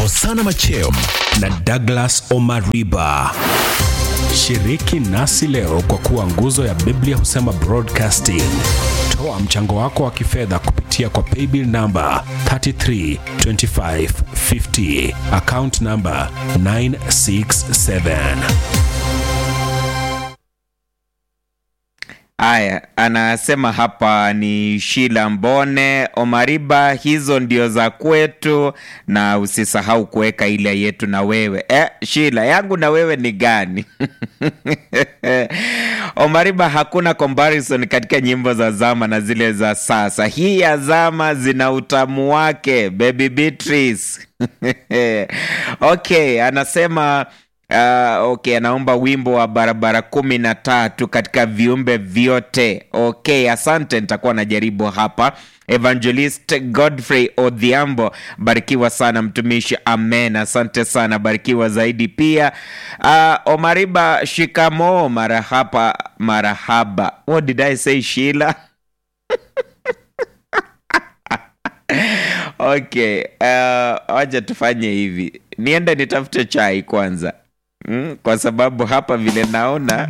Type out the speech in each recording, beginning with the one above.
Hosana Machem na Douglas Omariba. Shiriki nasi leo kwa kuwa nguzo ya Biblia husema broadcasting. Toa mchango wako wa kifedha kupitia kwa paybill namba 332550 account namba 967. Aya, anasema hapa ni Shila Mbone Omariba, hizo ndio za kwetu, na usisahau kuweka ile yetu na wewe. Eh, Shila yangu na wewe ni gani? Omariba, hakuna comparison katika nyimbo za zama na zile za sasa. Hii ya zama zina utamu wake, baby Beatrice. Okay, anasema Uh, okay, anaomba wimbo wa barabara kumi na tatu katika viumbe vyote. Okay, asante, nitakuwa najaribu hapa. Evangelist Godfrey Odhiambo, barikiwa sana mtumishi. Amen, asante sana, barikiwa zaidi pia. Uh, Omariba, shikamo, marahaba, marahaba. What did I say, Sheila? Okay, uh, wacha tufanye hivi, niende nitafute chai kwanza. Mm, kwa sababu hapa vile naona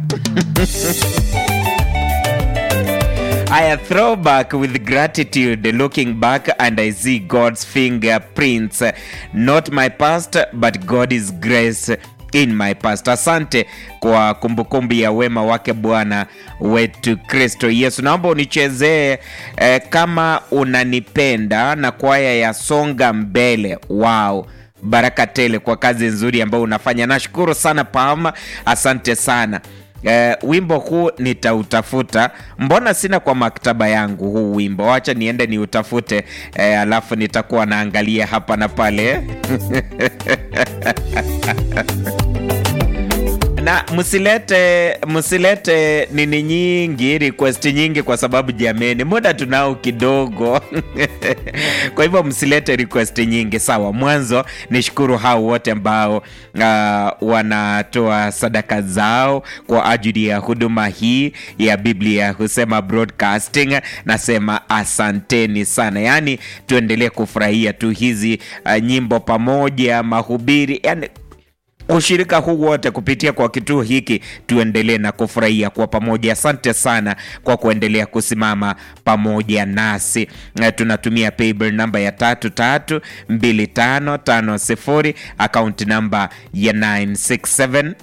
I throwback with gratitude looking back and I see God's fingerprints not my past but God's grace in my past. Asante kwa kumbukumbu ya wema wake Bwana wetu Kristo Yesu. Naomba unichezee eh, kama unanipenda na kwaya ya songa mbele. Wow baraka tele kwa kazi nzuri ambayo unafanya. Nashukuru sana Pam, asante sana. Eh, wimbo huu nitautafuta, mbona sina kwa maktaba yangu huu wimbo? Wacha niende niutafute, eh, alafu nitakuwa naangalia hapa na pale na msilete msilete nini nyingi request nyingi, kwa sababu jameni, muda tunao kidogo kwa hivyo msilete request nyingi. Sawa, mwanzo nishukuru hao wote ambao uh, wanatoa sadaka zao kwa ajili ya huduma hii ya Biblia husema broadcasting. Nasema asanteni sana, yaani tuendelee kufurahia tu hizi uh, nyimbo pamoja, mahubiri yani ushirika huu wote kupitia kwa kituo hiki, tuendelee na kufurahia kwa pamoja. Asante sana kwa kuendelea kusimama pamoja nasi. Eh, Tunatumia paybill namba ya tatu tatu mbili tano tano sifuri akaunti namba ya 967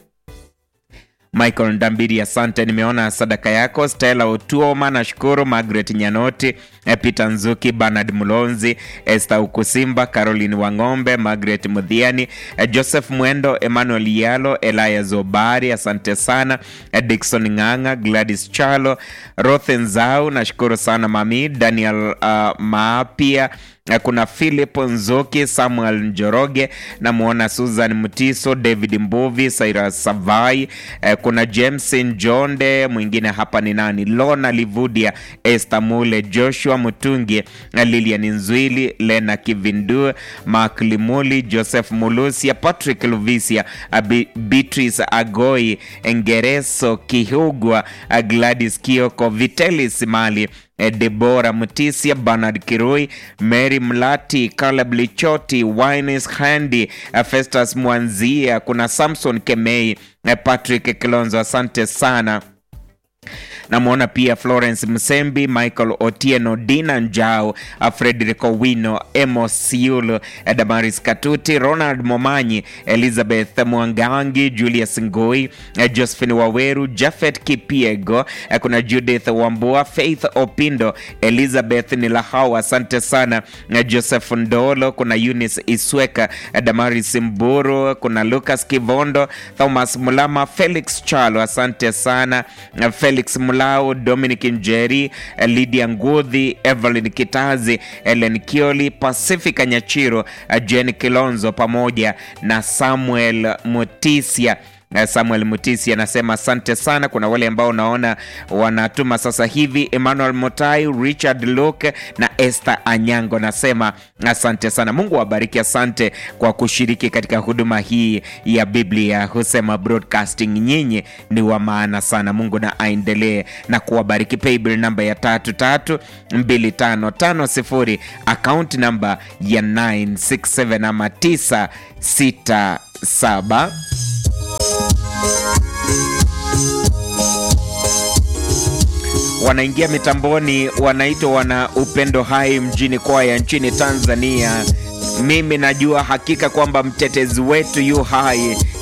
Michael Ndambiri, asante. Nimeona sadaka yako. Stella Otuoma, nashukuru. Margaret Nyanoti, eh, Peter Nzuki, Bernard Mulonzi, Esther Ukusimba, Caroline Wang'ombe, Margaret Mudhiani, eh, Joseph Mwendo, Emmanuel Yalo, Elias Obari, asante sana. Eh, Dickson Ng'ang'a, Gladys Chalo, Rothen Zau, nashukuru sana mami. Daniel uh, Maapia Eh, kuna Philip Nzoki, Samuel Njoroge, namwona Susan Mutiso, David Mbuvi, Cyrus Savai, eh, kuna James Njonde, mwingine hapa ni nani? Lona Livudia, Esther Mule, Joshua Mutungi, eh, Lilian Nzwili, Lena Kivindu, Mark Limuli, Joseph Mulusia, Patrick Luvisia, eh, Bi- Beatrice Agoi, Engereso Kihugwa, eh, Gladys Kioko, Vitelis Mali eh, Debora Mutisia, Bernard Kirui, Mary Mlati, Caleb Lichoti, Wines Handy, eh, Festus Mwanzia, kuna Samson Kemei, eh, Patrick Kilonzo, asante sana namwona pia Florence Msembi, Michael Otieno, Dina Njao, uh, Frederick Owino, Emos Siulu, uh, Damaris Katuti, Ronald Momanyi, Elizabeth Mwangangi, Julius Ngoi, uh, Josephine Waweru, Jafet Kipiego, uh, kuna Judith Wambua, Faith Opindo, Elizabeth Nilahau, asante sana, uh, Joseph Ndolo, kuna Eunice Isweka, uh, Damaris Mburu, kuna Lucas Kivondo, Thomas Mulama, Felix Chalo, asante sana, uh, Felix Mulao, Dominic Njeri, eh, Lydia Ngudhi, Evelyn Kitazi, Ellen Kioli, Pacifica Nyachiro, eh, Jen Kilonzo pamoja na Samuel Mutisia Eh, Samuel Mutisi anasema asante sana. Kuna wale ambao unaona wanatuma sasa hivi, Emmanuel Motai, Richard Luke na Esther Anyango, nasema asante sana. Mungu awabariki, asante kwa kushiriki katika huduma hii ya Biblia husema broadcasting. Nyinyi ni wa maana sana. Mungu na aendelee na kuwabariki. Paybill namba ya tatu tatu mbili tano tano sifuri, akaunti namba ya 967 ama 967 wanaingia mitamboni, wanaitwa wana upendo hai mjini kwaya nchini Tanzania. Mimi najua hakika kwamba mtetezi wetu yu hai